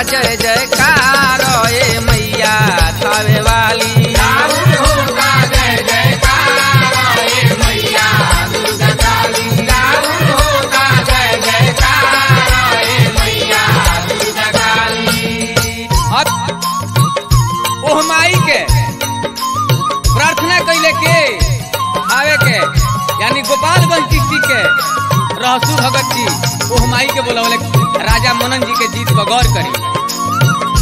जय जयकार ए मैया थावे वाली अब ओह माई के प्रार्थना कैले के आवे के यानी गोपालगंज डिस्ट्रिक्ट के रहसु भगत जी ओह माई के बोलवले राजा मनन जी के जीत पर गौर करी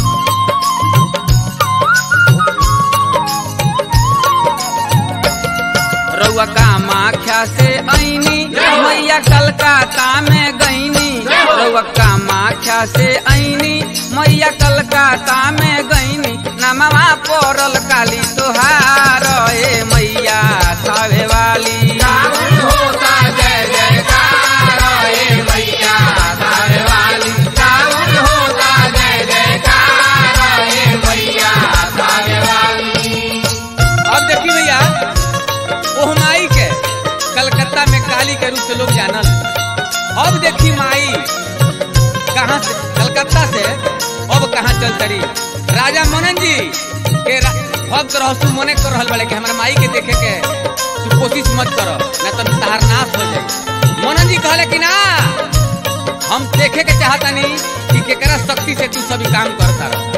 रउआ कामाख्या से ऐनी मैया कलकत्ता में गईनी रउआ कामाख्या से ऐनी मैया कलकत्ता में गईनी नमवा पड़ल काली तोहार ए मैया थावे वाली अब देखी भैया ओह माई के कलकत्ता में काली के रूप से लोग जानल अब देखी माई कहाँ से कलकत्ता से अब कहाँ चल तरी राजा मनन जी के रा- भक्त रहसु मने कर रहल बड़े कि हमारे माई के देखे के तू कोशिश मत कर न तो तहार नाश हो जाए मनन जी कहले कि ना हम देखे के चाहतानी कि केकरा शक्ति से तू सभी काम करता रह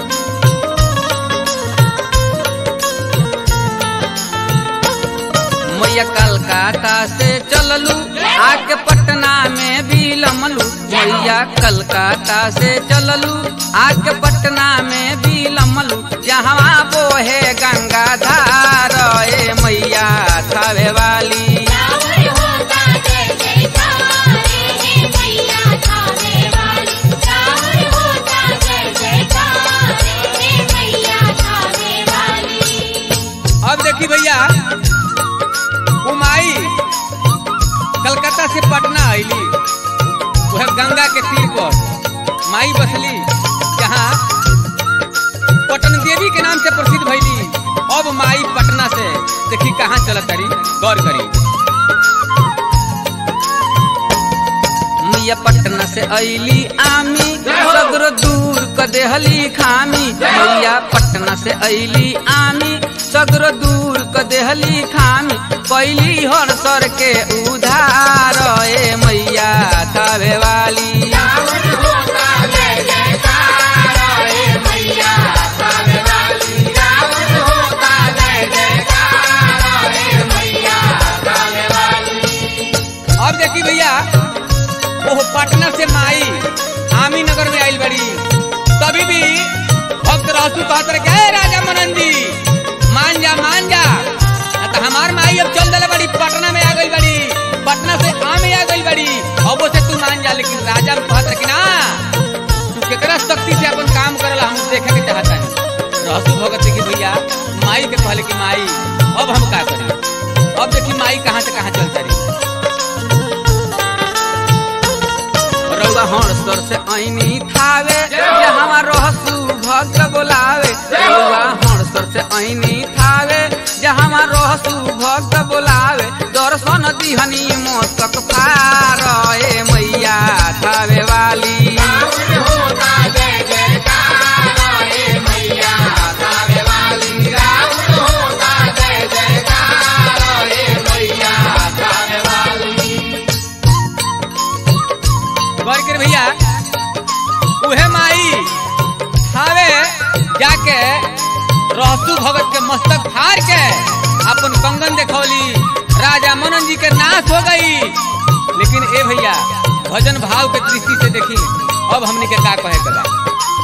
मैया कलकत्ता से चललू आके पटना में भी लमलू मैया कलकत्ता से चललू आके पटना में भी लमलू जहाँ बोहे गंगा धार ए मैया थावे वाली अब देखी भैया उमाई कलकत्ता से पटना आईली वह गंगा के तीर पर माई बसली जहाँ पटन देवी के नाम से प्रसिद्ध भैली अब माई पटना से देखी कहाँ चलत करी गौर करी मैया पटना से ऐली आमी सगरो दूर क देहली खामी मैया पटना से ऐली आमी सगरो दूर क देहली खामी कैली हर सर के उधार ए मैया थावे वाली अब देखी भैया ओह पटना से माई आमी नगर में आइल बड़ी तभी भी भक्त रहसू कहत रहे कि, "ए राजा मनन जी मान जा मान जा ना तो हमार माई अब चल दले बड़ी पटना में आ गई बड़ी पटना से आमी आ गई बड़ी अब से तू मान जा लेकिन राजा में कहत रहे कि ना तू केकरा शक्ति से अपन काम करला हम देखे के चाहता है रहसू भगत की भैया माई के कहले कि माई अब हम का करी अब देखी माई कहाँ से कहाँ चलता रही रउआ हणसर से ऐनी थावे जहाँ रहसू भक्त बोलावे रउआ हणसर से ऐनी थावे जहाँ रहसू भक्त बोलावे दर्शन दिहनी मस्तक फार ए मैया थावे वाली गौर कर भैया उहे माई थावे जाके रहसू भगत के मस्तक फाड़ के अपन कंगन देखौली राजा मनन जी के नाश हो गई लेकिन ए भैया भजन भाव के दृष्टि से देखी अब हमने के का कहे के बा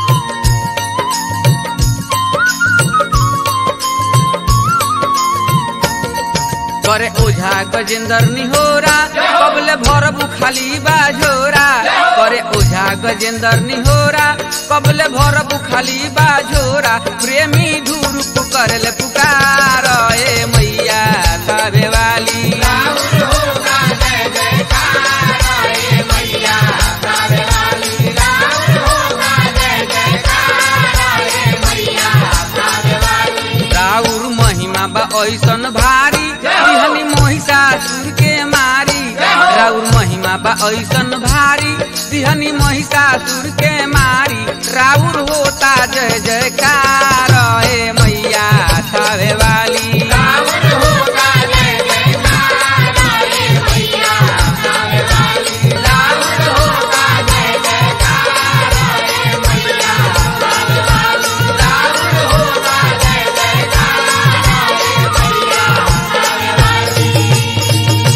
करे ओझा गजेंद्र निहोरा कबले भरबू खाली बाझोरा करे ओझा गजेंद्र निहोरा कबले भरबू खाली बाझोरा प्रेमी धूर करले पुकार ए मैया थावे वाली राउर ऐसन भारी बिहनी महिषासुर के मारी राउर महिमा बा ऐसन भारी दिहनी महिषासुर के मारी राउर होता जय जयकार ए मैया थावे